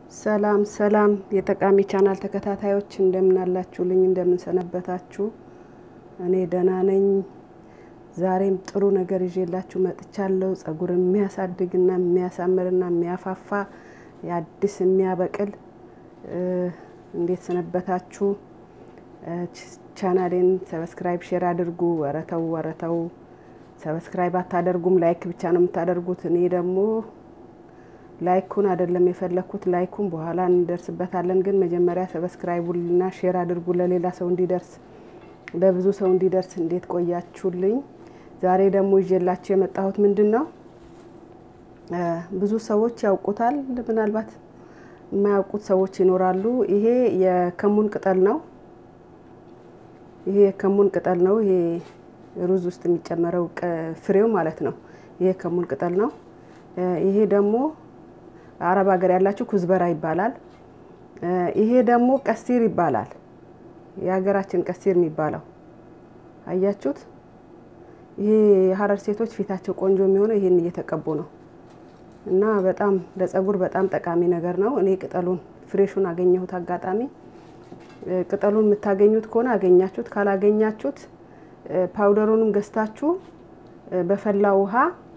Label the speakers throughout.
Speaker 1: ሰላም ሰላም የጠቃሚ ቻናል ተከታታዮች እንደምን አላችሁልኝ? እንደምን ሰነበታችሁ? እኔ ደህና ነኝ። ዛሬም ጥሩ ነገር ይዤላችሁ መጥቻለሁ። ጸጉር የሚያሳድግና የሚያሳምርና የሚያፋፋ የአዲስ የሚያበቅል እንዴት ሰነበታችሁ? ቻናሌን ሰብስክራይብ፣ ሼር አድርጉ። ወረተው ወረተው ሰብስክራይብ አታደርጉም፣ ላይክ ብቻ ነው የምታደርጉት። እኔ ደግሞ ላይኩን አይደለም የፈለግኩት፣ ላይኩን በኋላ እንደርስበታለን። ግን መጀመሪያ ሰብስክራይቡና ሼር አድርጉ ለሌላ ሰው እንዲደርስ ለብዙ ሰው እንዲደርስ። እንዴት ቆያችሁልኝ? ዛሬ ደግሞ ይዤላችሁ የመጣሁት ምንድን ነው? ብዙ ሰዎች ያውቁታል፣ ምናልባት የማያውቁት ሰዎች ይኖራሉ። ይሄ የከሙን ቅጠል ነው። ይሄ የከሙን ቅጠል ነው። ይሄ ሩዝ ውስጥ የሚጨመረው ፍሬው ማለት ነው። ይሄ የከሙን ቅጠል ነው። ይሄ ደግሞ አረብ ሀገር ያላችሁ ኩዝበራ ይባላል። ይሄ ደግሞ ቀስቲር ይባላል። የሀገራችን ቀስቲር የሚባለው አያችሁት? ይሄ የሀረር ሴቶች ፊታቸው ቆንጆ የሚሆነው ይሄን እየተቀቡ ነው። እና በጣም ለጸጉር በጣም ጠቃሚ ነገር ነው። እኔ ቅጠሉን ፍሬሹን አገኘሁት አጋጣሚ። ቅጠሉን የምታገኙት ከሆነ አገኛችሁት፣ ካላገኛችሁት ፓውደሩንም ገዝታችሁ በፈላ ውሃ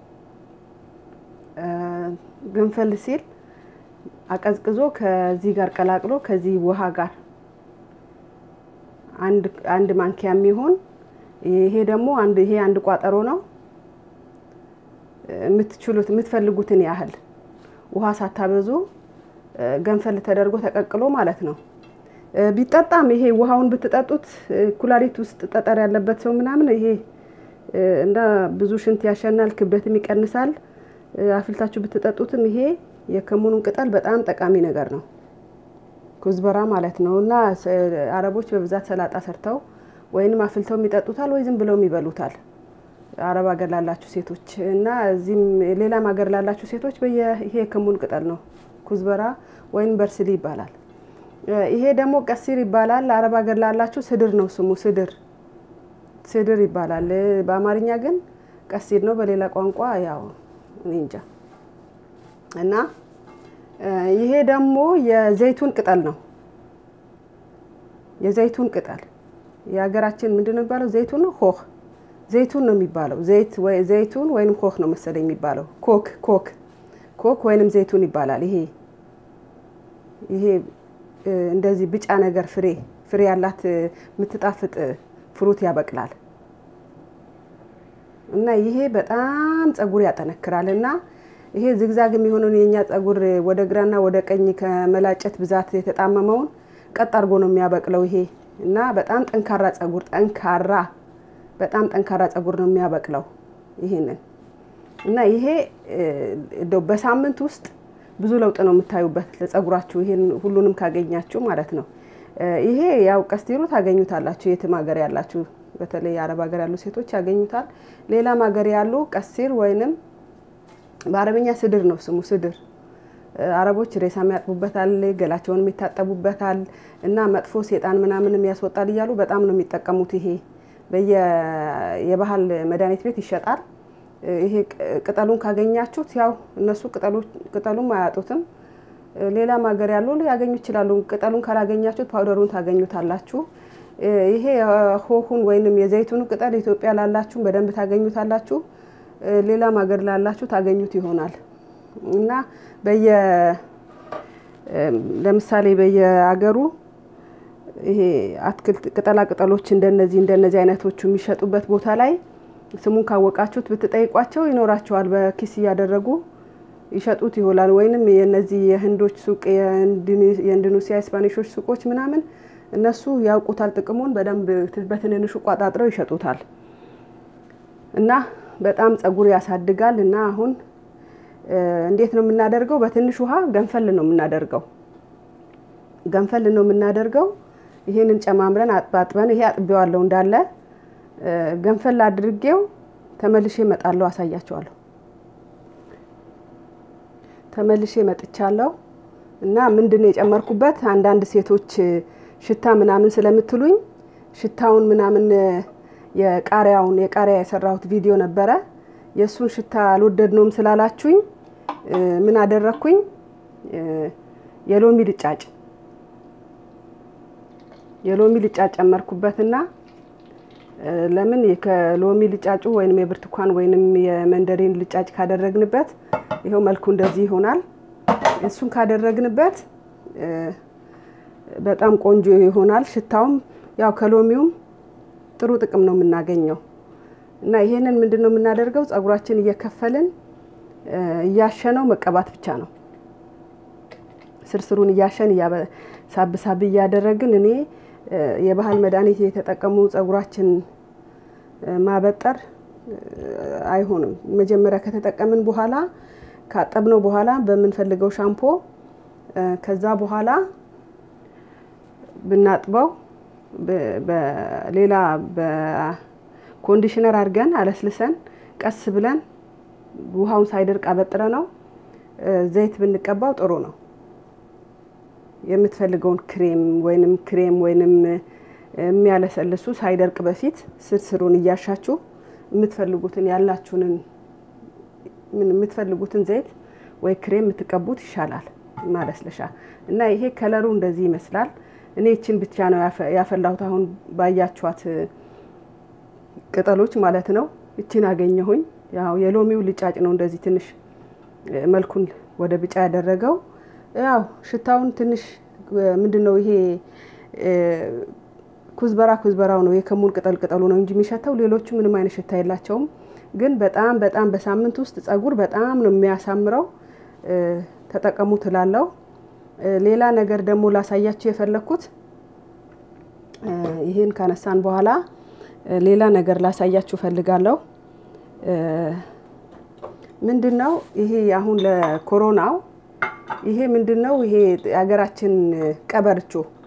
Speaker 1: ገንፈል ሲል አቀዝቅዞ ከዚህ ጋር ቀላቅሎ ከዚህ ውሃ ጋር አንድ ማንኪያ የሚሆን ይሄ ደግሞ አንድ ይሄ አንድ ቋጠሮ ነው። የምትችሉት የምትፈልጉትን ያህል ውሃ ሳታበዙ ገንፈል ተደርጎ ተቀቅሎ ማለት ነው። ቢጠጣም ይሄ ውሃውን ብትጠጡት ኩላሊት ውስጥ ጠጠር ያለበት ሰው ምናምን ይሄ እንዳ ብዙ ሽንት ያሸናል፣ ክብደትም ይቀንሳል። አፍልታችሁ ብትጠጡትም ይሄ የከሙኑን ቅጠል በጣም ጠቃሚ ነገር ነው። ኩዝበራ ማለት ነው። እና አረቦች በብዛት ሰላጣ ሰርተው ወይንም አፍልተው ይጠጡታል ወይ ዝም ብለውም ይበሉታል። አረብ ሀገር ላላችሁ ሴቶች እና እዚህም ሌላም ሀገር ላላችሁ ሴቶች በየ ይሄ የከሙን ቅጠል ነው። ኩዝበራ ወይም በርስሊ ይባላል። ይሄ ደግሞ ቀሲር ይባላል። አረብ ሀገር ላላችሁ ስድር ነው ስሙ፣ ስድር ስድር ይባላል። በአማርኛ ግን ቀሲር ነው። በሌላ ቋንቋ ያው እኔ እንጃ። እና ይሄ ደግሞ የዘይቱን ቅጠል ነው። የዘይቱን ቅጠል የሀገራችን ምንድን ነው የሚባለው? ዘይቱን ነው ሆህ ዘይቱን ነው የሚባለው። ዘይት ወይ ዘይቱን ወይንም ኮክ ነው መሰለኝ የሚባለው። ኮክ ኮክ ኮክ ወይንም ዘይቱን ይባላል። ይሄ ይሄ እንደዚህ ቢጫ ነገር ፍሬ ፍሬ ያላት የምትጣፍጥ ፍሩት ያበቅላል። እና ይሄ በጣም ጸጉር ያጠነክራል። እና ይሄ ዝግዛግ የሚሆነውን የኛ ጸጉር ወደ ግራና ወደ ቀኝ ከመላጨት ብዛት የተጣመመውን ቀጥ አድርጎ ነው የሚያበቅለው ይሄ እና በጣም ጠንካራ ጸጉር ጠንካራ በጣም ጠንካራ ጸጉር ነው የሚያበቅለው ይሄንን እና ይሄ እንደው በሳምንት ውስጥ ብዙ ለውጥ ነው የምታዩበት ለጸጉራችሁ። ይሄን ሁሉንም ካገኛችሁ ማለት ነው። ይሄ ያው ቀስቲሩ ታገኙታላችሁ የትም ሀገር ያላችሁ በተለይ የአረብ ሀገር ያሉ ሴቶች ያገኙታል። ሌላም ሀገር ያሉ ቀሲር ወይንም በአረበኛ ስድር ነው ስሙ ስድር። አረቦች ሬሳም ያጥቡበታል፣ ገላቸውንም ይታጠቡበታል እና መጥፎ ሴጣን ምናምንም ያስወጣል እያሉ በጣም ነው የሚጠቀሙት። ይሄ በየ የባህል መድኃኒት ቤት ይሸጣል። ይሄ ቅጠሉን ካገኛችሁት ያው እነሱ ቅጠሉም አያጡትም። ሌላም ሀገር ያሉ ሊያገኙ ይችላሉ። ቅጠሉን ካላገኛችሁት ፓውደሩን ታገኙታላችሁ። ይሄ ሆሁን ወይንም የዘይቱን ቅጠል ኢትዮጵያ ላላችሁ በደንብ ታገኙታላችሁ። ሌላም ሀገር ላላችሁ ታገኙት ይሆናል እና በየ ለምሳሌ በየሀገሩ ይሄ አትክልት ቅጠላ ቅጠሎች እንደነዚህ እንደነዚህ አይነቶቹ የሚሸጡበት ቦታ ላይ ስሙን ካወቃችሁት ብትጠይቋቸው ይኖራቸዋል። በኪስ እያደረጉ ይሸጡት ይሆናል። ወይንም የነዚህ የህንዶች ሱቅ የኢንዶኔሲያ ስፓኒሾች ሱቆች ምናምን እነሱ ያውቁታል ጥቅሙን በደንብ በትንንሹ ቋጣጥረው ይሸጡታል። እና በጣም ጸጉር ያሳድጋል። እና አሁን እንዴት ነው የምናደርገው? በትንሽ ውሃ ገንፈል ነው የምናደርገው። ገንፈል ነው የምናደርገው። ይሄንን ጨማምረን አጥባጥበን ይሄ አጥቤዋለሁ እንዳለ ገንፈል አድርጌው ተመልሼ እመጣለሁ፣ አሳያቸዋለሁ። ተመልሼ መጥቻለሁ። እና ምንድን ነው የጨመርኩበት አንዳንድ ሴቶች ሽታ ምናምን ስለምትሉኝ ሽታውን ምናምን የቃሪያውን የቃሪያ የሰራሁት ቪዲዮ ነበረ። የእሱን ሽታ አልወደድነውም ስላላችሁኝ ምን አደረግኩኝ? የሎሚ ልጫጭ የሎሚ ልጫጭ ጨመርኩበትና ለምን ከሎሚ ልጫጩ ወይንም የብርቱካን ወይንም የመንደሪን ልጫጭ ካደረግንበት ይኸው መልኩ እንደዚህ ይሆናል። እሱን ካደረግንበት በጣም ቆንጆ ይሆናል። ሽታውም ያው ከሎሚውም ጥሩ ጥቅም ነው የምናገኘው እና ይሄንን ምንድን ነው የምናደርገው? ጸጉራችን እየከፈልን እያሸነው መቀባት ብቻ ነው። ስርስሩን እያሸን ሳብ ሳብ እያደረግን እኔ የባህል መድኃኒት የተጠቀሙ ጸጉራችን ማበጠር አይሆንም። መጀመሪያ ከተጠቀምን በኋላ ካጠብነው በኋላ በምንፈልገው ሻምፖ ከዛ በኋላ ብናጥበው በሌላ በኮንዲሽነር አድርገን አለስልሰን ቀስ ብለን ውሃውን ሳይደርቅ አበጥረ ነው ዘይት ብንቀባው ጥሩ ነው። የምትፈልገውን ክሬም ወይንም ክሬም ወይንም የሚያለሰልሱ ሳይደርቅ በፊት ስርስሩን እያሻችሁ የምትፈልጉትን ያላችሁንን የምትፈልጉትን ዘይት ወይ ክሬም የምትቀቡት ይሻላል ማለስለሻ እና ይሄ ከለሩ እንደዚህ ይመስላል። እኔ ይችን ብቻ ነው ያፈላሁት። አሁን ባያችኋት ቅጠሎች ማለት ነው። ይችን አገኘሁኝ። ያው የሎሚው ልጫጭ ነው እንደዚህ ትንሽ መልኩን ወደ ቢጫ ያደረገው። ያው ሽታውን ትንሽ ምንድን ነው ይሄ ኩዝበራ ኩዝበራው ነው የከሙን ቅጠል ቅጠሉ ነው እንጂ የሚሸተው ሌሎቹ ምንም አይነት ሽታ የላቸውም። ግን በጣም በጣም በሳምንት ውስጥ ጸጉር በጣም ነው የሚያሳምረው። ተጠቀሙ ትላለው። ሌላ ነገር ደግሞ ላሳያችሁ የፈለግኩት ይህን ካነሳን በኋላ ሌላ ነገር ላሳያችሁ ፈልጋለሁ። ምንድን ነው ይሄ አሁን ለኮሮናው ይሄ ምንድን ነው? ይሄ የሀገራችን ቀበርቾ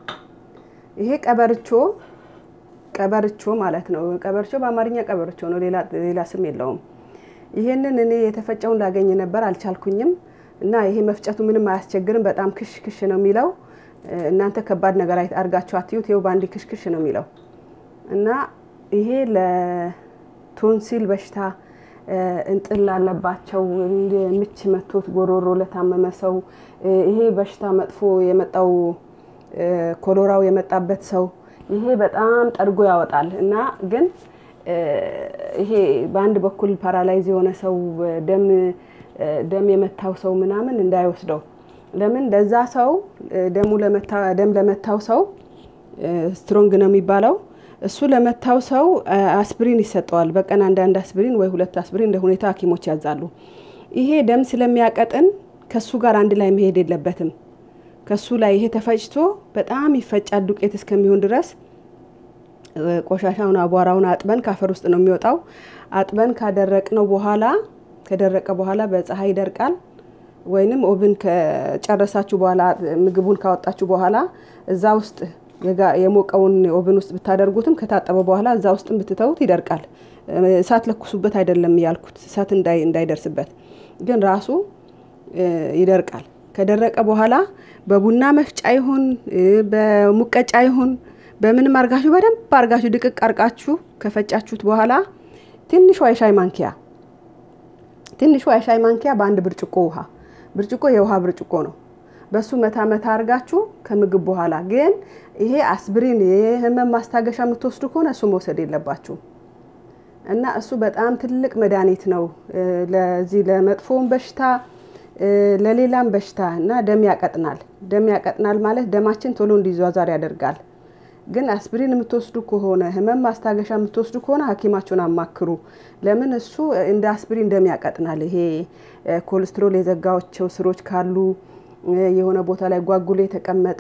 Speaker 1: ይሄ ቀበርቾ ቀበርቾ ማለት ነው። ቀበርቾ በአማርኛ ቀበርቾ ነው፣ ሌላ ስም የለውም። ይሄንን እኔ የተፈጨውን ላገኝ ነበር አልቻልኩኝም። እና ይሄ መፍጨቱ ምንም አያስቸግርም። በጣም ክሽ ክሽ ነው የሚለው። እናንተ ከባድ ነገር አድርጋችሁ አትዩት። ይኸው በአንድ ክሽ ክሽ ነው የሚለው እና ይሄ ለቶንሲል በሽታ እንጥል ላለባቸው ምች መቶት ጎሮሮ ለታመመ ሰው ይሄ በሽታ መጥፎ የመጣው ኮሎራው የመጣበት ሰው ይሄ በጣም ጠርጎ ያወጣል እና ግን ይሄ በአንድ በኩል ፓራላይዝ የሆነ ሰው ደም ደም የመታው ሰው ምናምን እንዳይወስደው። ለምን ለዛ ሰው ደሙ ደም ለመታው ሰው ስትሮንግ ነው የሚባለው። እሱ ለመታው ሰው አስፕሪን ይሰጠዋል። በቀን አንዳንድ አስፕሪን ወይ ሁለት አስፕሪን እንደ ሁኔታ ሐኪሞች ያዛሉ። ይሄ ደም ስለሚያቀጥን ከሱ ጋር አንድ ላይ መሄድ የለበትም። ከሱ ላይ ይሄ ተፈጭቶ በጣም ይፈጫል ዱቄት እስከሚሆን ድረስ ቆሻሻውን አቧራውን አጥበን ካፈር ውስጥ ነው የሚወጣው። አጥበን ካደረቅነው በኋላ ከደረቀ በኋላ በፀሐይ ይደርቃል። ወይንም ኦብን ከጨረሳችሁ በኋላ ምግቡን ካወጣችሁ በኋላ እዛ ውስጥ የሞቀውን ኦብን ውስጥ ብታደርጉትም ከታጠበ በኋላ እዛ ውስጥም ብትተውት ይደርቃል። እሳት ለኩሱበት አይደለም ያልኩት፣ እሳት እንዳይደርስበት ግን ራሱ ይደርቃል። ከደረቀ በኋላ በቡና መፍጫ ይሁን በሙቀጫ ይሁን በምንም አርጋችሁ በደንብ አርጋችሁ ድቅቅ አርቃችሁ ከፈጫችሁት በኋላ ትንሿ የሻይ ማንኪያ ትንሿ የሻይ ማንኪያ በአንድ ብርጭቆ ውሃ ብርጭቆ የውሃ ብርጭቆ ነው። በሱ መታ መታ አርጋችሁ ከምግብ በኋላ ግን ይሄ አስፕሪን የህመም ማስታገሻ የምትወስዱ ከሆነ እሱ መውሰድ የለባችሁም እና እሱ በጣም ትልቅ መድኃኒት ነው ለዚህ ለመጥፎውን በሽታ ለሌላም በሽታ እና ደም ያቀጥናል። ደም ያቀጥናል ማለት ደማችን ቶሎ እንዲዟዟር ያደርጋል። ግን አስፕሪን የምትወስዱ ከሆነ ህመም ማስታገሻ የምትወስዱ ከሆነ ሐኪማችሁን አማክሩ። ለምን እሱ እንደ አስፕሪን ደም ያቀጥናል። ይሄ ኮሌስትሮል የዘጋቸው ስሮች ካሉ የሆነ ቦታ ላይ ጓጉሎ የተቀመጠ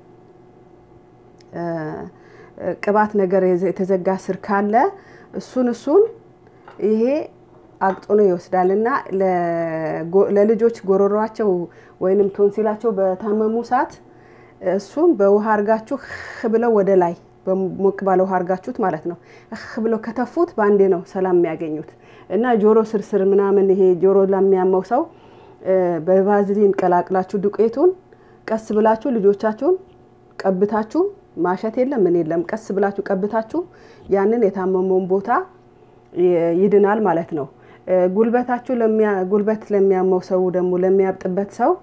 Speaker 1: ቅባት ነገር የተዘጋ ስር ካለ እሱን እሱን ይሄ አቅጥኖ ይወስዳል እና ለልጆች ጎሮሯቸው ወይንም ቶንሲላቸው በታመሙ ሰዓት እሱም በውሃ አርጋችሁ ህ ብለው ወደ ላይ ሞቅ ባለ ውሃ አርጋችሁት ማለት ነው። ህ ብለው ከተፉት በአንዴ ነው ሰላም የሚያገኙት እና ጆሮ ስርስር ምናምን ይሄ ጆሮ ለሚያመው ሰው በቫዝሊን ቀላቅላችሁ ዱቄቱን ቀስ ብላችሁ ልጆቻችሁን ቀብታችሁ ማሸት የለም ምን የለም ቀስ ብላችሁ ቀብታችሁ ያንን የታመመውን ቦታ ይድናል ማለት ነው። ጉልበታችሁ ጉልበት ለሚያመው ሰው ደግሞ ለሚያብጥበት ሰው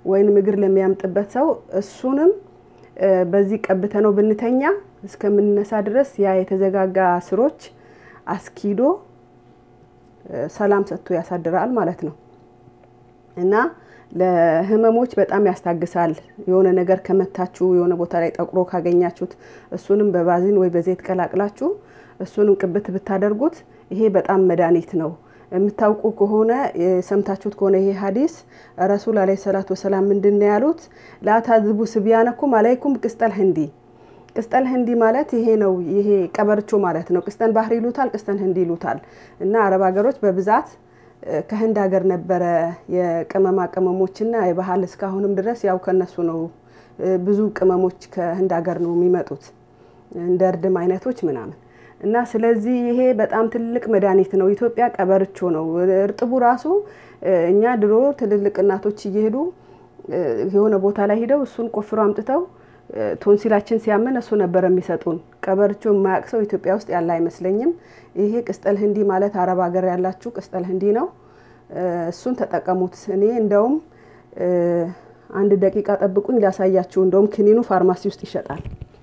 Speaker 1: ወይንም እግር ለሚያምጥበት ሰው እሱንም በዚህ ቀብተ ነው ብንተኛ እስከምንነሳ ድረስ ያ የተዘጋጋ ስሮች አስኪዶ ሰላም ሰጥቶ ያሳድራል ማለት ነው እና ለህመሞች በጣም ያስታግሳል። የሆነ ነገር ከመታችሁ የሆነ ቦታ ላይ ጠቁሮ ካገኛችሁት እሱንም በባዚን ወይ በዘይት ቀላቅላችሁ እሱንም ቅብት ብታደርጉት ይሄ በጣም መድኃኒት ነው። የምታውቁ ከሆነ የሰምታችሁት ከሆነ ይሄ ሀዲስ ረሱል አለይሂ ሰላቱ ወሰላም ምንድን ነው ያሉት? ላታዝቡ ስቢያነኩም አለይኩም ቅስጠል ህንዲ። ቅስጠል ህንዲ ማለት ይሄ ነው። ይሄ ቀበርቾ ማለት ነው። ቅስጠን ባህር ይሉታል፣ ቅስጠን ህንዲ ይሉታል። እና አረብ ሀገሮች በብዛት ከህንድ ሀገር ነበረ የቅመማ ቅመሞችና የባህል እስካሁንም ድረስ ያው ከነሱ ነው። ብዙ ቅመሞች ከህንድ ሀገር ነው የሚመጡት እንደ እርድም አይነቶች ምናምን እና ስለዚህ ይሄ በጣም ትልቅ መድኃኒት ነው። ኢትዮጵያ ቀበርቾ ነው። እርጥቡ ራሱ እኛ ድሮ ትልልቅ እናቶች እየሄዱ የሆነ ቦታ ላይ ሂደው እሱን ቆፍሮ አምጥተው ቶንሲላችን ሲያመን እሱ ነበር የሚሰጡን። ቀበርቾ የማያውቅ ሰው ኢትዮጵያ ውስጥ ያለ አይመስለኝም። ይሄ ቅስጠል ህንዲ ማለት አረብ ሀገር ያላችሁ ቅስጠል ህንዲ ነው። እሱን ተጠቀሙት። እኔ እንደውም አንድ ደቂቃ ጠብቁኝ ሊያሳያችሁ። እንደውም ክኒኑ ፋርማሲ ውስጥ ይሸጣል።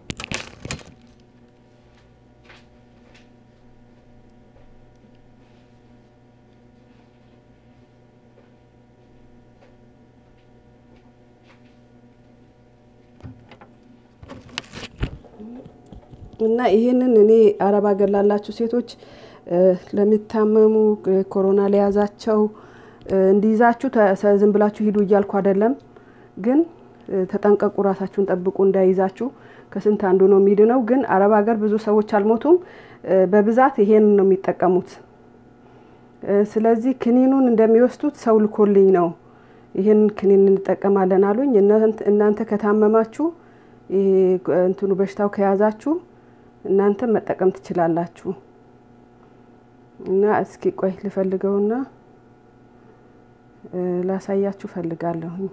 Speaker 1: እና ይህንን እኔ አረብ ሀገር ላላችሁ ሴቶች ለሚታመሙ ኮሮና ለያዛቸው እንዲይዛችሁ ዝም ብላችሁ ሂዱ እያልኩ አይደለም፣ ግን ተጠንቀቁ፣ ራሳችሁን ጠብቁ እንዳይዛችሁ። ከስንት አንዱ ነው የሚድነው። ግን አረብ ሀገር ብዙ ሰዎች አልሞቱም። በብዛት ይሄን ነው የሚጠቀሙት። ስለዚህ ክኒኑን እንደሚወስዱት ሰው ልኮልኝ ነው ይህን ክኒን እንጠቀማለን አሉኝ። እናንተ ከታመማችሁ እንትኑ በሽታው ከያዛችሁ እናንተ መጠቀም ትችላላችሁ። እና እስኪ ቆይ ልፈልገውና ላሳያችሁ ፈልጋለሁኝ።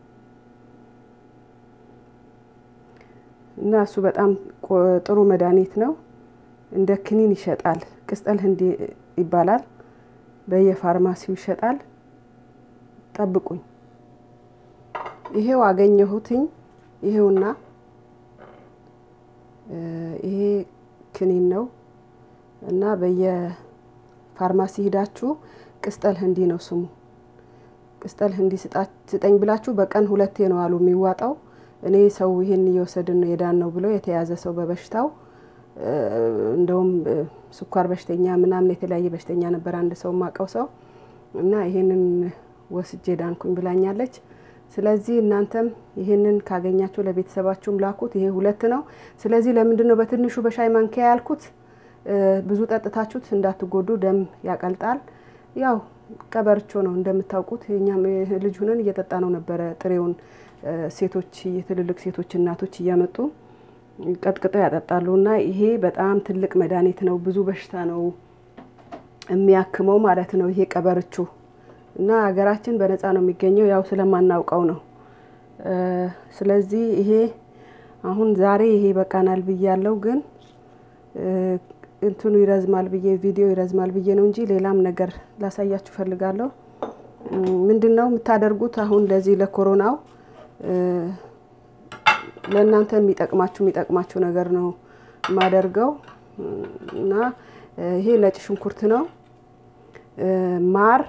Speaker 1: እና እሱ በጣም ጥሩ መድኃኒት ነው። እንደ ክኒን ይሸጣል። ቅስጠል ህንዲ ይባላል። በየፋርማሲው ይሸጣል። ጠብቁኝ። ይሄው አገኘሁትኝ። ይሄውና ይሄ ክኒን ነው እና በየፋርማሲ ሂዳችሁ ቅስጠል ህንዲ ነው ስሙ። ቅስጠል ህንዲ ስጠኝ ብላችሁ በቀን ሁለቴ ነው አሉ የሚዋጣው። እኔ ሰው ይሄን እየወሰድን ነው የዳን ነው ብሎ የተያዘ ሰው በበሽታው እንደውም ስኳር በሽተኛ ምናምን የተለያየ በሽተኛ ነበር አንድ ሰው ማቀው ሰው እና ይሄንን ወስጄ ዳንኩኝ ብላኛለች። ስለዚህ እናንተም ይህንን ካገኛችሁ ለቤተሰባችሁም ላኩት። ይሄ ሁለት ነው። ስለዚህ ለምንድን ነው በትንሹ በሻይ ማንኪያ ያልኩት? ብዙ ጠጥታችሁት እንዳትጎዱ፣ ደም ያቀልጣል። ያው ቀበርቾ ነው እንደምታውቁት። እኛም ልጅ ሁነን እየጠጣ ነው ነበረ ጥሬውን። ሴቶች የትልልቅ ሴቶች እናቶች እያመጡ ቀጥቅጠው ያጠጣሉ። እና ይሄ በጣም ትልቅ መድኃኒት ነው። ብዙ በሽታ ነው የሚያክመው ማለት ነው ይሄ ቀበርቾ እና ሀገራችን በነፃ ነው የሚገኘው፣ ያው ስለማናውቀው ነው። ስለዚህ ይሄ አሁን ዛሬ ይሄ በቃናል ብያለው፣ ግን እንትኑ ይረዝማል ብዬ ቪዲዮ ይረዝማል ብዬ ነው እንጂ ሌላም ነገር ላሳያችሁ ፈልጋለሁ። ምንድን ነው የምታደርጉት አሁን ለዚህ ለኮሮናው ለእናንተ የሚጠቅማችሁ የሚጠቅማችሁ ነገር ነው የማደርገው እና ይሄ ነጭ ሽንኩርት ነው ማር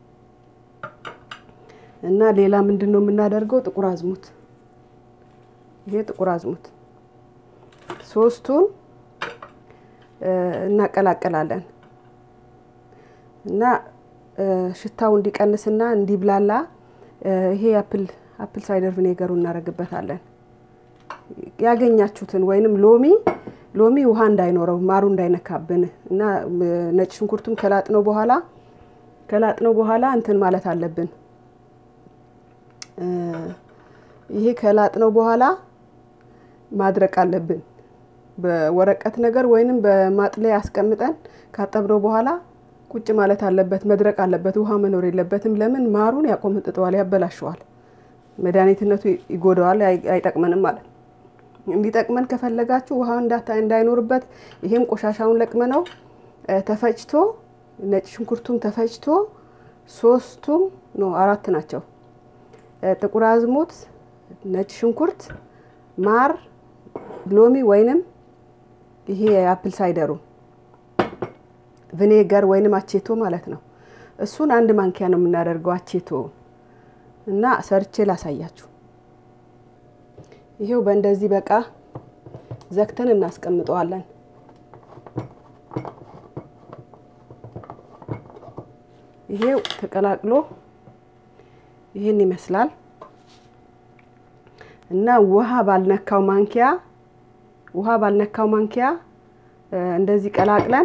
Speaker 1: እና ሌላ ምንድን ነው የምናደርገው? ጥቁር አዝሙት። ይሄ ጥቁር አዝሙት ሶስቱን እናቀላቅላለን እና ሽታው እንዲቀንስና እንዲብላላ ይሄ አፕል አፕል ሳይደር ቪኔገሩ እናደርግበታለን። ያገኛችሁትን ወይንም ሎሚ ሎሚ ውሃ እንዳይኖረው ማሩ እንዳይነካብን እና ነጭ ሽንኩርቱን ከላጥነው በኋላ ከላጥነው በኋላ እንትን ማለት አለብን ይሄ ከላጥነው በኋላ ማድረቅ አለብን። በወረቀት ነገር ወይንም በማጥለያ አስቀምጠን ካጠብነው በኋላ ቁጭ ማለት አለበት፣ መድረቅ አለበት። ውሃ መኖር የለበትም። ለምን ማሩን ያቆመጥጠዋል፣ ያበላሸዋል፣ መድኃኒትነቱ ይጎዳዋል፣ አይጠቅመንም ማለት ነው። እንዲጠቅመን ከፈለጋችሁ ውሃ እንዳይኖርበት ይሄም ቆሻሻውን ለቅመነው ተፈጭቶ ነጭ ሽንኩርቱም ተፈጭቶ ሶስቱም ኖ አራት ናቸው ጥቁር አዝሙድ፣ ነጭ ሽንኩርት፣ ማር፣ ሎሚ ወይንም ይሄ የአፕል ሳይደሩ ቪኔገር ወይንም አቼቶ ማለት ነው። እሱን አንድ ማንኪያ ነው የምናደርገው አቼቶ እና ሰርቼ ላሳያችሁ። ይሄው በእንደዚህ በቃ ዘግተን እናስቀምጠዋለን። ይሄው ተቀላቅሎ ይህን ይመስላል እና ውሃ ባልነካው ማንኪያ ውሃ ባልነካው ማንኪያ እንደዚህ ቀላቅለን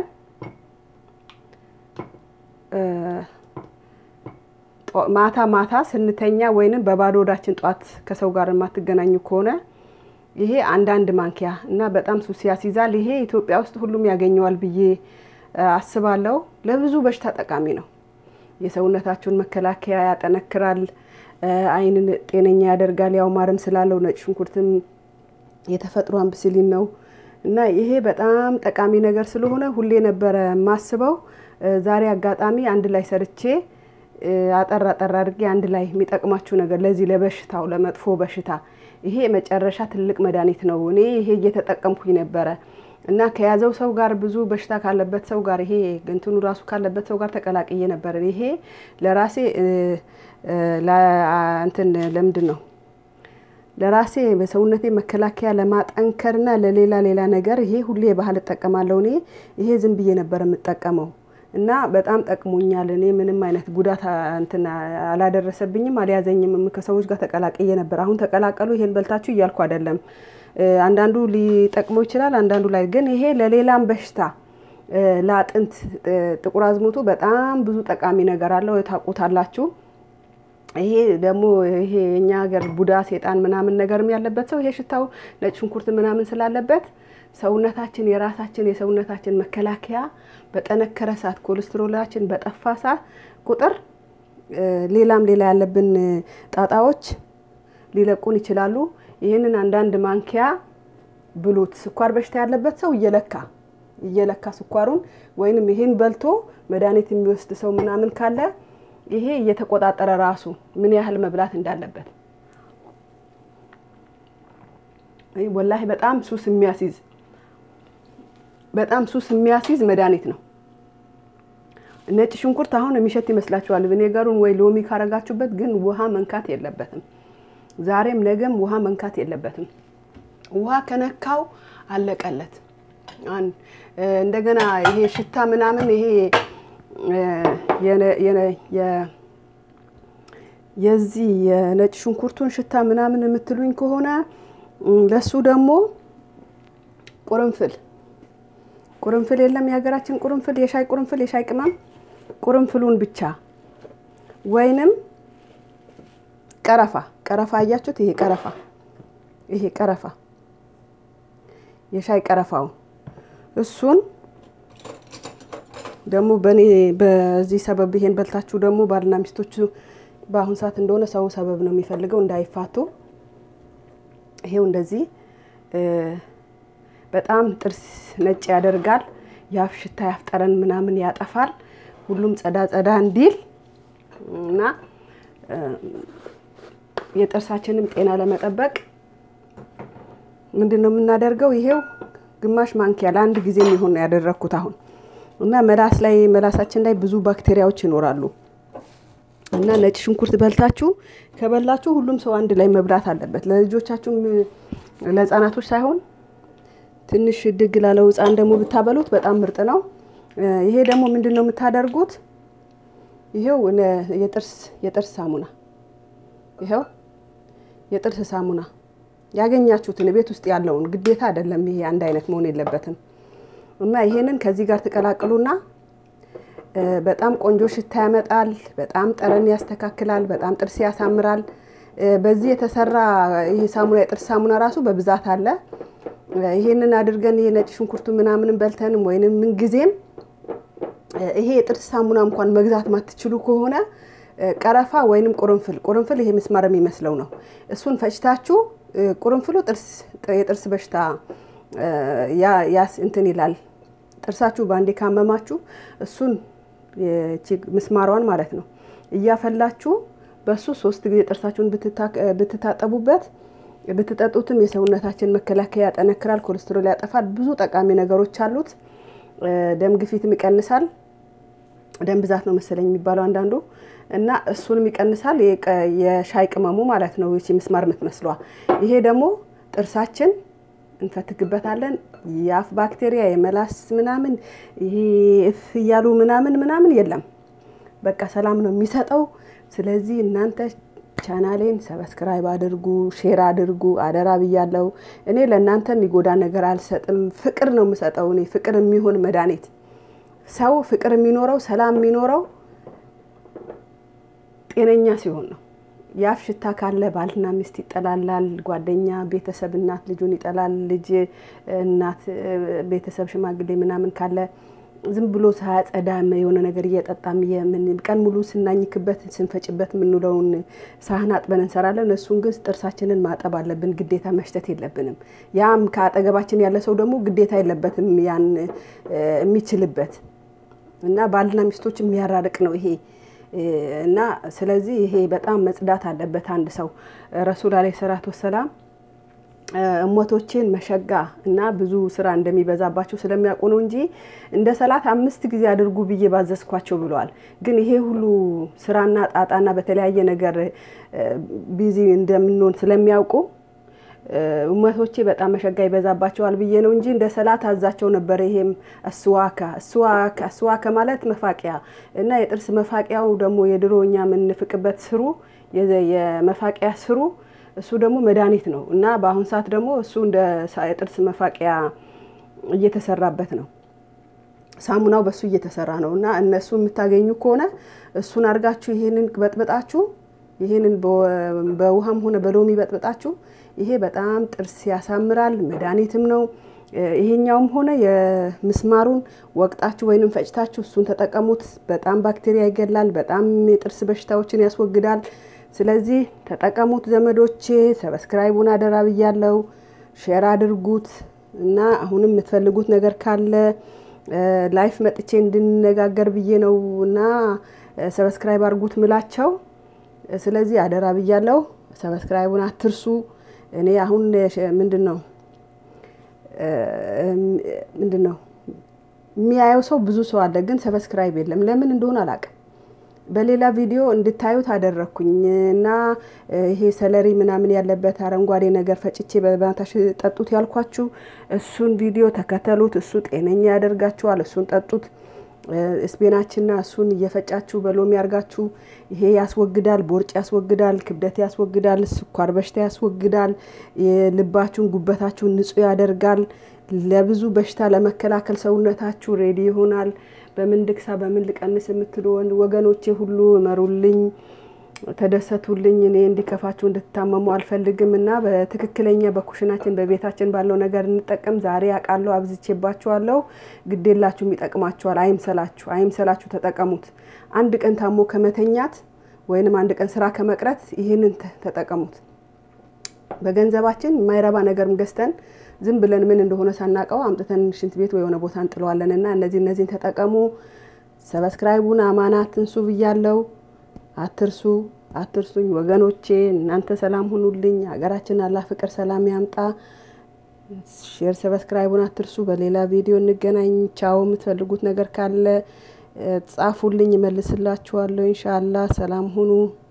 Speaker 1: ማታ ማታ ስንተኛ ወይንም በባዶ ሆዳችን ጧት ከሰው ጋር የማትገናኙ ከሆነ ይሄ አንዳንድ ማንኪያ እና በጣም ሱስ ያስይዛል። ይሄ ኢትዮጵያ ውስጥ ሁሉም ያገኘዋል ብዬ አስባለሁ። ለብዙ በሽታ ጠቃሚ ነው። የሰውነታችሁን መከላከያ ያጠነክራል፣ ዓይንን ጤነኛ ያደርጋል። ያው ማርም ስላለው ነጭ ሽንኩርትም የተፈጥሮ አምብሲሊን ነው እና ይሄ በጣም ጠቃሚ ነገር ስለሆነ ሁሌ ነበረ የማስበው። ዛሬ አጋጣሚ አንድ ላይ ሰርቼ አጠር አጠር አድርጌ አንድ ላይ የሚጠቅማችሁ ነገር ለዚህ ለበሽታው ለመጥፎ በሽታ ይሄ መጨረሻ ትልቅ መድኃኒት ነው። እኔ ይሄ እየተጠቀምኩኝ ነበረ እና ከያዘው ሰው ጋር ብዙ በሽታ ካለበት ሰው ጋር ይሄ እንትኑ ራሱ ካለበት ሰው ጋር ተቀላቅዬ ነበር። ይሄ ለራሴ እንትን ለምንድን ነው ለራሴ በሰውነቴ መከላከያ ለማጠንከርና ለሌላ ሌላ ነገር ይሄ ሁሌ ባህል እጠቀማለሁ። እኔ ይሄ ዝም ብዬ ነበር የምጠቀመው እና በጣም ጠቅሞኛል። እኔ ምንም አይነት ጉዳት እንትን አላደረሰብኝም፣ አልያዘኝም። ከሰዎች ጋር ተቀላቅዬ ነበር። አሁን ተቀላቀሉ ይሄን በልታችሁ እያልኩ አይደለም። አንዳንዱ ሊጠቅመው ይችላል፣ አንዳንዱ ላይ ግን ይሄ ለሌላም በሽታ ለአጥንት ጥቁር አዝሙቱ በጣም ብዙ ጠቃሚ ነገር አለው። ታውቁታላችሁ። ይሄ ደግሞ ይሄ የኛ ሀገር ቡዳ ሴጣን ምናምን ነገርም ያለበት ሰው ይሄ ሽታው ነጭ ሽንኩርት ምናምን ስላለበት ሰውነታችን የራሳችን የሰውነታችን መከላከያ በጠነከረ ሰዓት ኮሌስትሮላችን በጠፋ ሰዓት ቁጥር ሌላም ሌላ ያለብን ጣጣዎች ሊለቁን ይችላሉ። ይህንን አንዳንድ ማንኪያ ብሉት። ስኳር በሽታ ያለበት ሰው እየለካ እየለካ ስኳሩን ወይንም ይህን በልቶ መድኃኒት የሚወስድ ሰው ምናምን ካለ ይሄ እየተቆጣጠረ ራሱ ምን ያህል መብላት እንዳለበት ወላሂ በጣም ሱስ የሚያስይዝ በጣም ሱስ የሚያስይዝ መድኃኒት ነው። ነጭ ሽንኩርት አሁን የሚሸት ይመስላችኋል። ቪኔገሩን ወይ ሎሚ ካረጋችሁበት ግን ውሃ መንካት የለበትም። ዛሬም ነገም ውሃ መንካት የለበትም። ውሃ ከነካው አለቀለት። እንደገና ይሄ ሽታ ምናምን ይሄ የዚህ የነጭ ሽንኩርቱን ሽታ ምናምን የምትሉኝ ከሆነ ለሱ ደግሞ ቁርንፍል ቁርንፍል የለም የሀገራችን ቁርንፍል፣ የሻይ ቁርንፍል፣ የሻይ ቅመም ቁርንፍሉን ብቻ ወይንም ቀረፋ ቀረፋ አያችሁት? ይሄ ቀረፋ ይሄ ቀረፋ የሻይ ቀረፋውን እሱን ደግሞ በእኔ በዚህ ሰበብ ይሄን በልታችሁ ደግሞ ባልና ሚስቶቹ በአሁን ሰዓት እንደሆነ ሰው ሰበብ ነው የሚፈልገው እንዳይፋቱ። ይሄው እንደዚህ በጣም ጥርስ ነጭ ያደርጋል። የአፍ ሽታ ያፍጠረን ምናምን ያጠፋል። ሁሉም ጸዳ ጸዳ እንዲል እና የጥርሳችንም ጤና ለመጠበቅ ምንድን ነው የምናደርገው? ይሄው ግማሽ ማንኪያ ለአንድ ጊዜ የሚሆን ነው ያደረግኩት አሁን እና መላስ ላይ መላሳችን ላይ ብዙ ባክቴሪያዎች ይኖራሉ እና ነጭ ሽንኩርት በልታችሁ ከበላችሁ ሁሉም ሰው አንድ ላይ መብላት አለበት። ለልጆቻችሁም ለሕፃናቶች ሳይሆን ትንሽ ድግ ላለው ሕፃን ደግሞ ብታበሉት በጣም ምርጥ ነው። ይሄ ደግሞ ምንድን ነው የምታደርጉት? ይሄው የጥርስ የጥርስ ሳሙና ይሄው የጥርስ ሳሙና ያገኛችሁትን ቤት ውስጥ ያለውን ግዴታ አይደለም። ይሄ አንድ አይነት መሆን የለበትም እና ይሄንን ከዚህ ጋር ትቀላቅሉና በጣም ቆንጆ ሽታ ያመጣል። በጣም ጠረን ያስተካክላል። በጣም ጥርስ ያሳምራል። በዚህ የተሰራ ይሄ ሳሙና የጥርስ ሳሙና ራሱ በብዛት አለ። ይሄንን አድርገን ይሄ ነጭ ሽንኩርቱ ምናምንም በልተንም ወይንም ምንጊዜም ይሄ የጥርስ ሳሙና እንኳን መግዛት ማትችሉ ከሆነ ቀረፋ ወይንም ቁርንፍል ቁርንፍል ይሄ ምስማር የሚመስለው ነው። እሱን ፈጭታችሁ ቁርንፍሉ ጥርስ የጥርስ በሽታ ያስ እንትን ይላል። ጥርሳችሁ በአንዴ ካመማችሁ እሱን ምስማሯን ማለት ነው እያፈላችሁ በሱ ሶስት ጊዜ ጥርሳችሁን ብትታጠቡበት ብትጠጡትም የሰውነታችን መከላከያ ያጠነክራል፣ ኮሌስትሮል ያጠፋል። ብዙ ጠቃሚ ነገሮች አሉት። ደም ግፊትም ይቀንሳል። ደም ብዛት ነው መሰለኝ የሚባለው አንዳንዱ እና እሱንም ይቀንሳል። የሻይ ቅመሙ ማለት ነው ይቺ ምስማር የምትመስሏ። ይሄ ደግሞ ጥርሳችን እንፈትግበታለን። የአፍ ባክቴሪያ የመላስ ምናምን ይሄ እፍ እያሉ ምናምን ምናምን የለም። በቃ ሰላም ነው የሚሰጠው። ስለዚህ እናንተ ቻናሌን ሰብስክራይብ አድርጉ፣ ሼር አድርጉ፣ አደራ ብያለሁ። እኔ ለእናንተ የሚጎዳ ነገር አልሰጥም። ፍቅር ነው የምሰጠው። እኔ ፍቅር የሚሆን መድኃኒት ሰው ፍቅር የሚኖረው ሰላም የሚኖረው ጤነኛ ሲሆን ነው። የአፍ ሽታ ካለ ባልና ሚስት ይጠላላል። ጓደኛ፣ ቤተሰብ፣ እናት ልጁን ይጠላል። ልጅ እናት፣ ቤተሰብ፣ ሽማግሌ ምናምን ካለ ዝም ብሎ ሳያጸዳ የሆነ ነገር እየጠጣም ቀን ሙሉ ስናኝክበት ስንፈጭበት የምንውለውን ሳህን አጥበን እንሰራለን። እሱን ግን ጥርሳችንን ማጠብ አለብን። ግዴታ መሽተት የለብንም። ያም ከአጠገባችን ያለ ሰው ደግሞ ግዴታ የለበትም ያን የሚችልበት እና ባልና ሚስቶች የሚያራርቅ ነው ይሄ እና ስለዚህ ይሄ በጣም መጽዳት አለበት አንድ ሰው ረሱል አለይሂ ሰላቱ ወሰላም እሞቶቼን መሸጋ እና ብዙ ስራ እንደሚበዛባቸው ስለሚያውቁ ነው እንጂ እንደ ሰላት አምስት ጊዜ አድርጉ ብዬ ባዘዝኳቸው ብለዋል። ግን ይሄ ሁሉ ስራና ጣጣና በተለያየ ነገር ቢዚ እንደምንሆን ስለሚያውቁ እመቶቼ በጣም መሸጋ ይበዛባቸዋል ብዬ ነው እንጂ እንደ ሰላት አዛቸው ነበር። ይሄም እስዋካ እስዋካ እስዋካ ማለት መፋቂያ እና የጥርስ መፋቂያው ደግሞ የድሮ እኛ የምንፍቅበት ስሩ የመፋቂያ ስሩ እሱ ደግሞ መድኃኒት ነው እና በአሁን ሰዓት ደግሞ እሱ እንደ የጥርስ መፋቂያ እየተሰራበት ነው። ሳሙናው በሱ እየተሰራ ነው እና እነሱ የምታገኙ ከሆነ እሱን አድርጋችሁ ይሄንን በጥብጣችሁ ይሄንን በውሃም ሆነ በሎሚ በጥብጣችሁ ይሄ በጣም ጥርስ ያሳምራል፣ መድኃኒትም ነው። ይሄኛውም ሆነ የምስማሩን ወቅጣችሁ ወይንም ፈጭታችሁ እሱን ተጠቀሙት። በጣም ባክቴሪያ ይገላል፣ በጣም የጥርስ በሽታዎችን ያስወግዳል። ስለዚህ ተጠቀሙት ዘመዶቼ። ሰብስክራይቡን አደራ ብያለው። ሼር አድርጉት እና አሁንም የምትፈልጉት ነገር ካለ ላይፍ መጥቼ እንድንነጋገር ብዬ ነው እና ሰብስክራይብ አድርጉት ምላቸው። ስለዚህ አደራ ብያለው። ሰብስክራይቡን አትርሱ። እኔ አሁን ምንድን ነው ምንድን ነው የሚያየው ሰው ብዙ ሰው አለ፣ ግን ሰብስክራይብ የለም። ለምን እንደሆነ አላውቅም። በሌላ ቪዲዮ እንድታዩት አደረግኩኝ እና ይሄ ሰለሪ ምናምን ያለበት አረንጓዴ ነገር ፈጭቼ በባታሽ ጠጡት ያልኳችሁ እሱን ቪዲዮ ተከተሉት። እሱ ጤነኛ ያደርጋችኋል። እሱን ጠጡት። ስፔናችንና እሱን እየፈጫችሁ በሎሚ ያርጋችሁ። ይሄ ያስወግዳል፣ ቦርጭ ያስወግዳል፣ ክብደት ያስወግዳል፣ ስኳር በሽታ ያስወግዳል፣ ልባችሁን ጉበታችሁን ንጹህ ያደርጋል። ለብዙ በሽታ ለመከላከል ሰውነታችሁ ሬዲ ይሆናል። በምን ልክሳ በምን ልቀንስ የምትሉ ወገኖቼ ሁሉ እመሩልኝ፣ ተደሰቱልኝ። እኔ እንዲከፋችሁ እንድትታመሙ አልፈልግም እና በትክክለኛ በኩሽናችን በቤታችን ባለው ነገር እንጠቀም። ዛሬ አውቃለሁ አብዝቼባችኋለሁ። ግዴላችሁም ይጠቅማችኋል። አይምሰላችሁ፣ አይምሰላችሁ፣ ተጠቀሙት። አንድ ቀን ታሞ ከመተኛት ወይንም አንድ ቀን ስራ ከመቅረት ይህንን ተጠቀሙት። በገንዘባችን የማይረባ ነገርም ገዝተን ዝም ብለን ምን እንደሆነ ሳናቀው አምጥተን ሽንት ቤት ወይ የሆነ ቦታ እንጥለዋለን እና እነዚህ እነዚህን ተጠቀሙ። ሰብስክራይቡን አማና አትንሱ ብያለው። አትርሱ አትርሱኝ ወገኖቼ። እናንተ ሰላም ሁኑልኝ። ሀገራችን አላህ ፍቅር ሰላም ያምጣ። ሼር ሰብስክራይቡን አትርሱ። በሌላ ቪዲዮ እንገናኝ። ቻው። የምትፈልጉት ነገር ካለ ጻፉልኝ፣ እመልስላችኋለሁ። ኢንሻአላህ ሰላም ሁኑ።